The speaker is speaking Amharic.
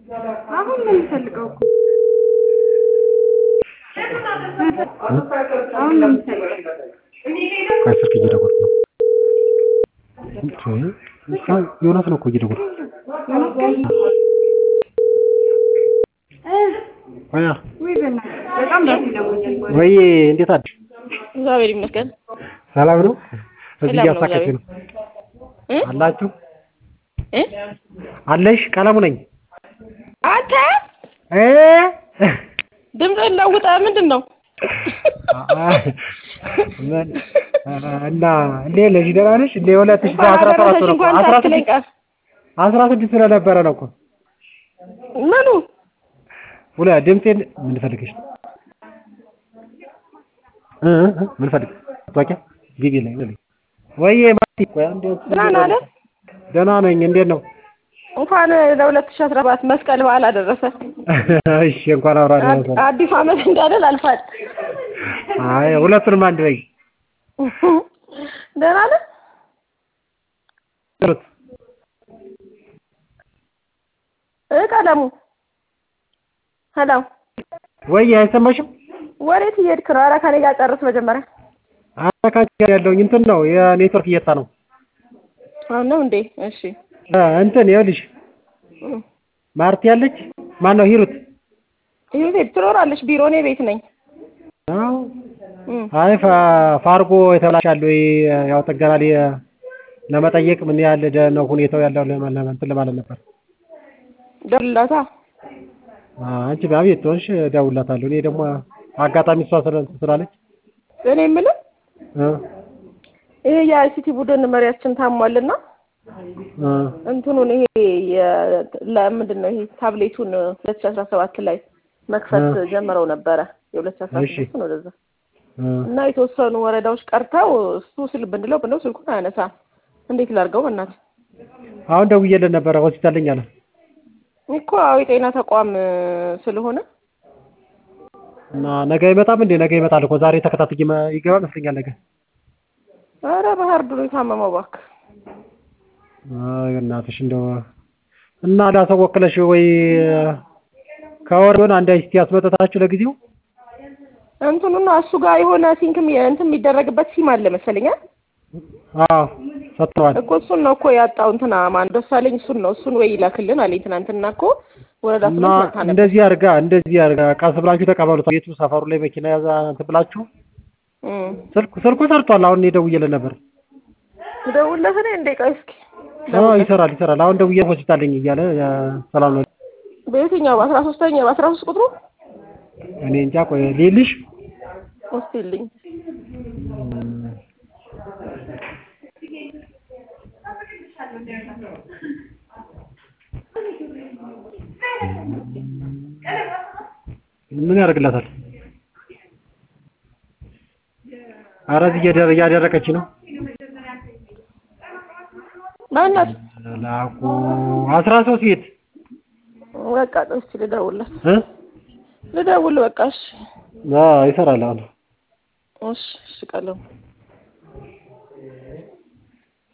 አሁን ነው የምፈልገው እኮ አሁን ነው የምፈልገው። ቆይ ስልክ እየደወልኩ ነው። ዮናስ ነው እኮ እየደወልኩ ቆያ ውይ በእናትህ በጣም ራሴ ለሞኛል። ወይ እንዴት አደርሽ? እግዚአብሔር ይመስገን። ሰላም ነው? እዚህ ሰላም ነው፣ እያሳቀች ነው እ? አላችሁ እ? አለሽ? ቀለሙ ነኝ አንተ እ ድምፅህን ለውጠ ምንድን ነው? ምን እና እንዴ ለዚህ ደህና ነሽ? እንዴ ሁለት ሺህ እንኳን አስራ ሰባት አደረሰሽ ነው እኮ እንኳን አስራ ሳትለኝ ስድስት ቀር አስራ ስድስት ስለነበረ ነው እኮ ምኑ ሁለ ድምጼን ምን ፈልገሽ ነው? እ እ ምን ፈልግ ታውቂያ ግቢ ላይ ነው ወይ ማቲ ቆይ አንዴ ደህና ነህ? ደህና ነኝ። እንዴት ነው? እንኳን ለሁለት ሺህ አስራ ሰባት መስቀል በዓል አደረሰ። እሺ እንኳን አብራ ደረሰ። አዲስ ዓመት እንዳለን አልፋል። አይ ሁለቱንም አንድ ላይ ደህና ነህ? ጥሩት እ ቀለሙ ሄሎ፣ ወይ አይሰማሽም? ወዴት እየሄድክ ነው? ኧረ ከእኔ ጋር ጨርስ መጀመሪያ። አካች ጋር ያለውኝ እንትን ነው የኔትወርክ እየታ ነው አሁን ነው እንዴ? እሺ እ እንትን ይኸውልሽ እም። ማርቲ ያለች ማን ነው ሂሩት? ይሄ ቤት ትኖራለች። ቢሮ እኔ ቤት ነኝ። አዎ እም። አይ ፋ- ፋርጎ የተበላሻለ ወይ ያው ጥገና ላይ ለመጠየቅ ምን ያህል ደ- ነው ሁኔታው ያለው ለማ- ለማ- እንትን ለማለት ነበር። ደውልላታ። አንቺ በቤት ትሆንሽ እደውልላታለሁ። እኔ ደግሞ አጋጣሚ እሷ ስለ እንትን ስላለች እኔ የምልህ እ ይሄ የአይሲቲ ቡድን መሪያችን ታሟልና እ እንትኑን ይሄ የ- ለምንድን ነው ይሄ ታብሌቱን ሁለት ሺህ አስራ ሰባት ላይ መክፈት እ። ጀምረው ነበረ የሁለት ሺህ አስራ እሺ። ስድስት ነው ወደዛ እ እና የተወሰኑ ወረዳዎች ቀርተው እሱ ስል ብንለው ብንለው ስልኩን አያነሳም። እንዴት ላድርገው? በእናትህ አሁን ደውዬለት ነበረ ሆስፒታል ነኝ አለ። እኮ አዎ የጤና ተቋም ስለሆነ እና ነገ አይመጣም እንዴ? ነገ ይመጣል እኮ ዛሬ ተከታትዬ መ- ይገባ መስለኛል ነገ። ኧረ ባህር ዱር የታመመው እባክህ አይ እናትሽ እንደው እና ዳሰው ወክለሽ ወይ ከወር ቢሆን አንድ አይስቲ አስመጠታችሁ ለጊዜው እንትኑና እሱ ጋር የሆነ ሲንክም እንትን የሚደረግበት ሲም አለ መሰለኝ አይደል? አዎ ሰጥተዋል። እኮ እሱን ነው እኮ ያጣው እንትና ማን ደሳለኝ እሱን ነው እሱን ወይ ይላክልን አለኝ ትናንትና እኮ ወረዳ እና ስምንት መታ ነበር እንደዚህ አድርጋ እንደዚህ አድርጋ ቀስ ብላችሁ ተቀበሉት። ቤቱ ሰፈሩ ላይ መኪና ያዛ እንትን ብላችሁ እም። ስልኩ ስልኩ ሰርቷል። አሁን እኔ ደውዬለት ነበር። ደውልለት እኔ እንደ ቆይ እስኪ አዎ ይሰራል ይሰራል። አሁን ደውዬ ሆስፒታል ነኝ እያለ ያ ሰላም ነው። በየትኛው በአስራ ሶስተኛ በአስራ ሶስት ቁጥሩ እኔ እንጃ ቆይ ሊልሽ እስቲ ልኝ ምን ያደርግላታል? ኧረ እዚህ እያደረ- እያደረቀች ነው። ማናት ላኩ አስራ ሶስት ቤት በቃ እስቲ ልደውልለት እ ልደውል በቃ እሺ አዎ ይሰራል አሁን እሺ እሺ ቀለሙ